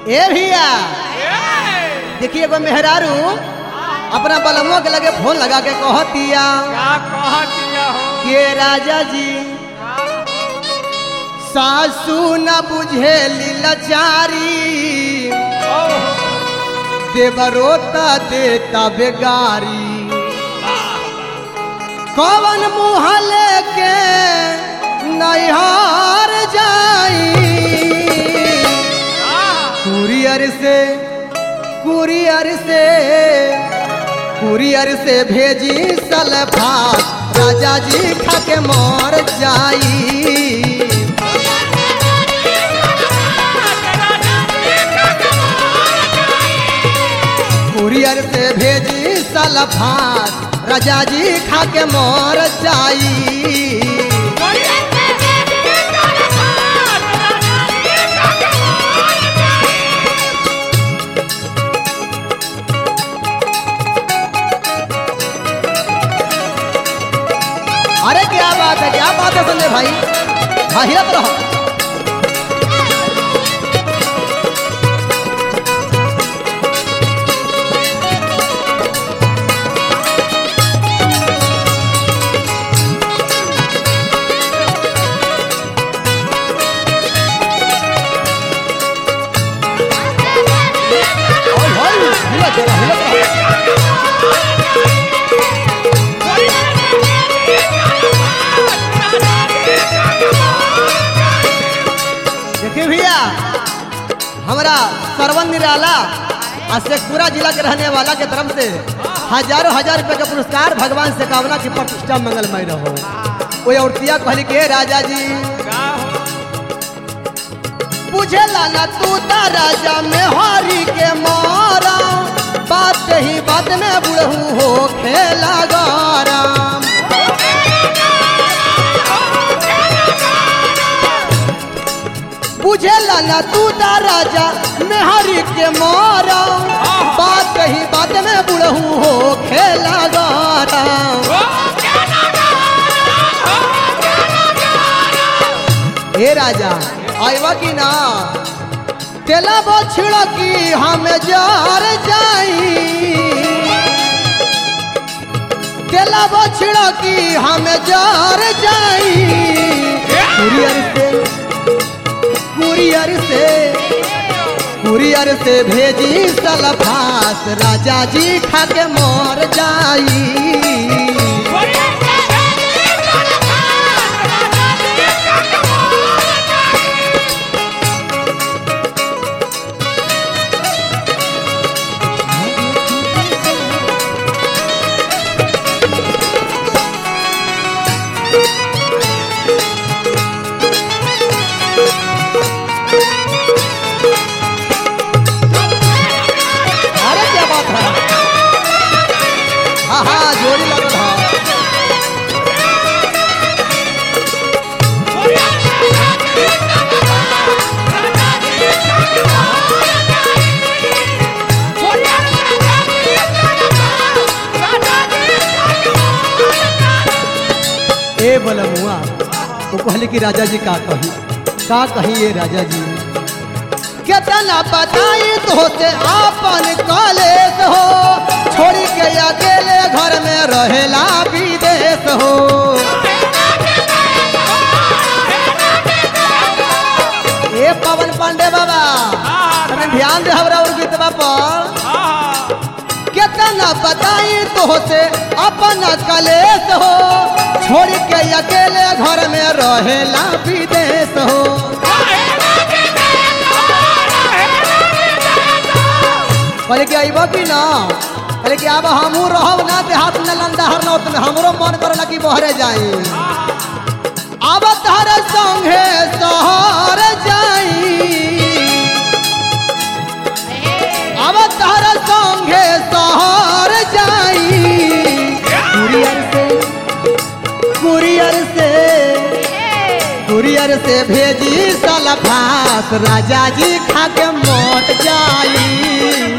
ए भैया देखिए एगो मेहरारू अपना बलमो के लगे फोन लगा के कहतिया क्या कहतिया हो के राजा जी सासू न बुझे लाचारी ओह, देवरोता देता बेगारी कवन मुँह लेके नैहार जाई आह, कुरियर से कुरियर से कुरियर से भेजी सलफात राजा जी खा के मर जाई कुरियर से भेजी सलफात राजा जी खा के मर जाई अरे क्या बात है क्या बात है संजय भाई हाँ हिलत रहो ओए होए, हिलत रहो, हिलत रहो। देखिए भैया हमारा सरवन निराला और शेखपुरा जिला के रहने वाला के तरफ से हजारों हजार रुपए का पुरस्कार भगवान से कामना की प्रतिष्ठा मंगलमय रहो वो औरतिया कहली के राजा जी क्या हो बुझे लाना तू ता राजा में हरी के मारा बात ही बात में बुढ़ऊ हो खेला गाराम बुझे लाना तू ता राजा में हरी के मारा बात ही बात में बुढ़ऊ हो खेला गाराम हे राजा आईवा की ना तेला बछड़ा की हम जार जाई तेला बछड़ा की हम जार जाई कुरियर से कुरियर से कुरियर से भेजी सलफास राजा जी खा के मर जाई अरे क्या बात है हाँ हाँ जोड़ी लगल है ए बलमुआ वो कहले कि राजा जी का कही का कही ये राजा जी कितना बताई तो से आपन कॉलेज हो छोड़ी के अकेले घर में रहेला विदेश हो ए पवन पांडे बाबा तने ध्यान दे हमरा और गीतवा पर आह, कितना बताई तो से अपन कलेश हो छोड़ के अकेले घर में रहेला विदेश हो कहले कि अइबो कि ना कहले कि अब हमू रहब ना देहात में लंदहर नौत में हमरो मन करला कि बहरे जाई अब तहर संगे शहर जाई अब तहर संगे शहर जाई कुरियर से कुरियर से कुरियर से भेजी सलफास राजा जी खा के मौत जाई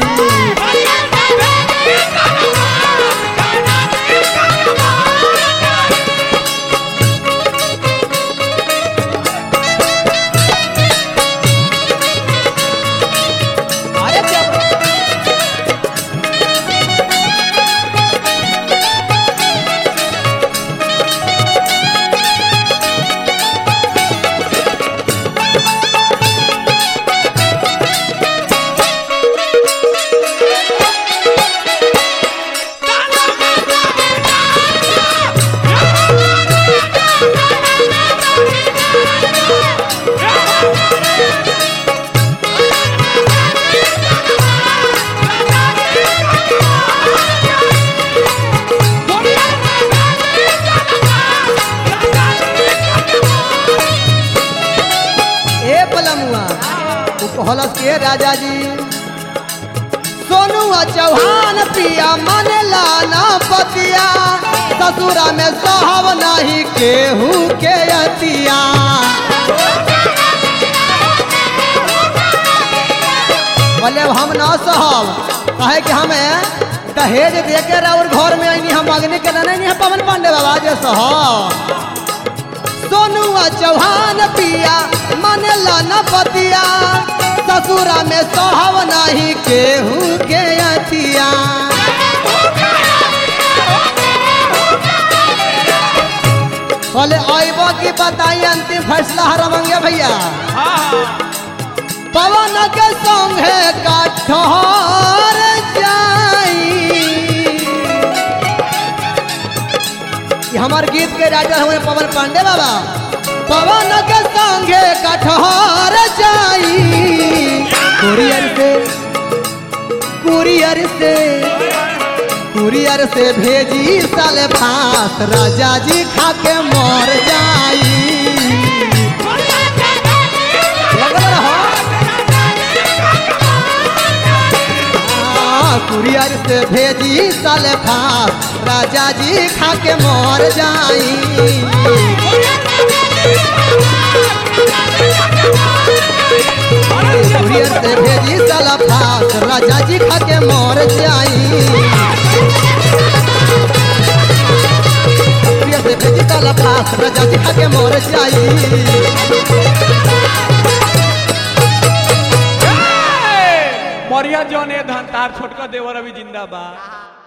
कहलस के राजा जी सोनुआ चौहान पिया मन लाना पतिया ससुरा में सहब नहीं केहू के अतिया बोले अब हम ना सहब कहे कि हमें दहेज दे के और घर में आईनी हम अग्नि के नहीं नहीं पवन पांडे बाबा जे सहब सोनुआ चौहान पिया मन लाना पतिया ससुरा में सहब नहीं केहू के अतिया बोले आइब की बताई अंतिम फैसला हरमंगे भैया हाँ पवन के संगे कठोर जाई ये हमार गीत के राजा हुए पवन पांडे बाबा पवन के संगे कठोर जाई कुरियर से कुरियर से कुरियर से भेजी साले फास राजा जी खा के मर जाई लगल रहो। हाँ, कुरियर से भेजी साले फास राजा जी खा के मर जाई कुरियर से भेजी साला फास राजा जी खा के मर जाई कुरियर से भेजी साला फास राजा जी खा के मर जाई मरिया जौन ए धन तार छोटका देवर अभी जिंदा बा